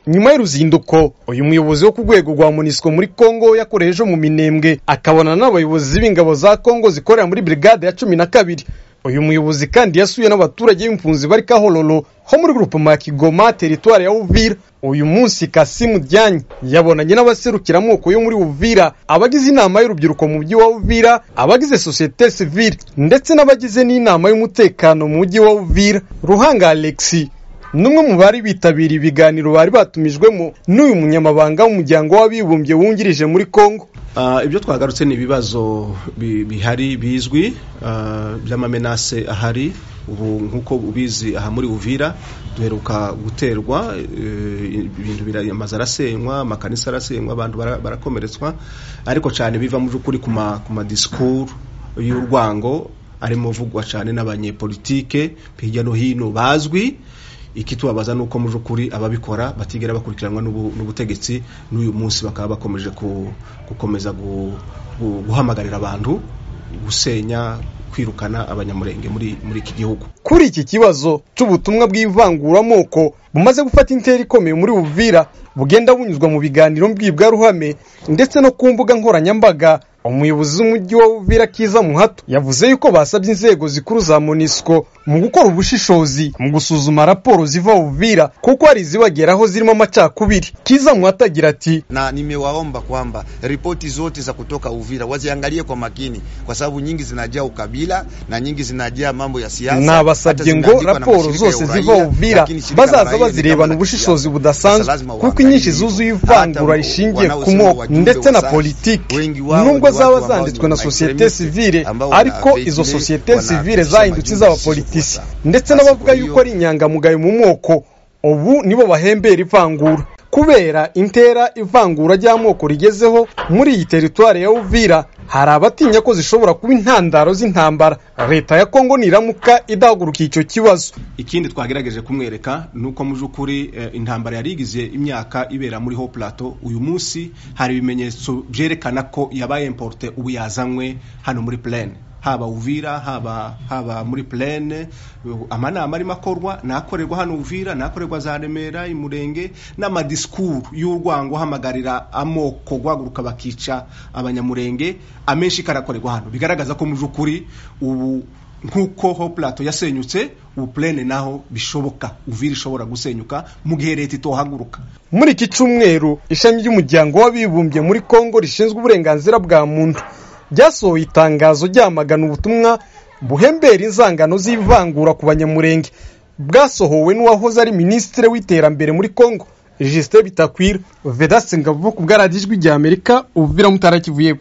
nyuma y'uruzinduko uyu muyobozi wo ku rwego rwa munisiko muri kongo yakoreye ejo mu minembwe akabonana n'abayobozi b'ingabo za kongo zikorera muri brigade ya cumi na kabiri uyu muyobozi kandi yasuye n'abaturage b'impunzi bari kahororo ho muri grupema ya kigoma teritwari ya uvira uyu munsi kasimu dyanyi yabonanye n'abaserukiramuko yo muri uvira abagize inama y'urubyiruko mu mujyi wa uvira abagize sosiyete sivile ndetse n'abagize n'inama y'umutekano mu mujyi wa uvira ruhanga alexi n'umwe mu bari bitabiriye ibiganiro bari batumijwemo n'uyu munyamabanga w'umuryango w'abibumbye wungirije muri kongo ibyo twagarutse ni ibibazo bihari bizwi by'amamenase ahari ubu nk'uko ubizi aha muri uvira duheruka guterwa ibintu biramaze arasenywa amakanisa arasenywa abantu barakomeretswa ariko cyane biva mu by'ukuri ku madisikuru y'urwango arimo avugwa cyane n'abanyepolitike hirya no hino bazwi ikitubabaza ni uko mu by'ukuri ababikora batigera bakurikiranwa n'ubutegetsi n'uyu munsi bakaba bakomeje gukomeza guhamagarira abantu gusenya kwirukana abanyamurenge muri iki gihugu kuri iki kibazo cy'ubutumwa bw'ivanguramoko bumaze gufata intera ikomeye muri buvira bugenda bunyuzwa mu biganiro mbwirwaruhame ndetse no ku mbuga nkoranyambaga umuyobozi w'umujyi wa Uvira Kiza Muhato yavuze yuko basabye inzego zikuru za Monisco mu gukora ubushishozi mu gusuzuma raporo ziva Uvira kuko hari zibageraho zirimo amacakubiri. Kiza Muhato agira ati, na nimewaomba kwamba ripoti zote za kutoka Uvira waziangalie kwa makini, kwa sababu nyingi zinajaa ukabila na nyingi zinajaa mambo ya siasa. Nabasabye ngo raporo zose ziva Uvira bazaza bazirebana ubushishozi budasanzwe kuko inyinshi zuzuye ivangura rishingiye ku moko ndetse na politiki nubwo zaba zanditswe na sosiyete sivile ariko izo sosiyete sivile zahindutse iz'abapolitisi ndetse n'abavuga yuko ari inyangamugayo mu moko ubu nibo bahembera ivangura kubera intera ivangura ry'amoko rigezeho muri iyi teritwari ya uvira hari abatinya ko zishobora kuba intandaro z'intambara leta ya kongo niramuka idahaguruka icyo kibazo ikindi twagerageje kumwereka ni uko mu by'ukuri intambara yarigize imyaka ibera muri ho plateau uyu munsi hari ibimenyetso byerekana ko yabaye importe ubu yazanywe hano muri plene haba uvira haba haba muri plene amanama arimo akorwa nakorerwa hano uvira nakorerwa za remera imurenge n'amadisikuru y'urwango hamagarira amoko guhaguruka bakica abanyamurenge amenshi karakorerwa hano bigaragaza ko mu by'ukuri ubu nk'uko ho plato yasenyutse ubu plene naho bishoboka uvira ishobora gusenyuka mu gihe leta itohaguruka muri iki cyumweru ishami ry'umuryango w'abibumbye muri kongo rishinzwe uburenganzira bwa muntu ryasohoye itangazo ryamagana ubutumwa buhembera inzangano z'ivangura ku banyamurenge bwasohowe n'uwahoze ari minisitiri w'iterambere muri congo jisite bitakwira vedasi ngavuga ku bwaradijwi ry'amerika uvira mutarakivuyeho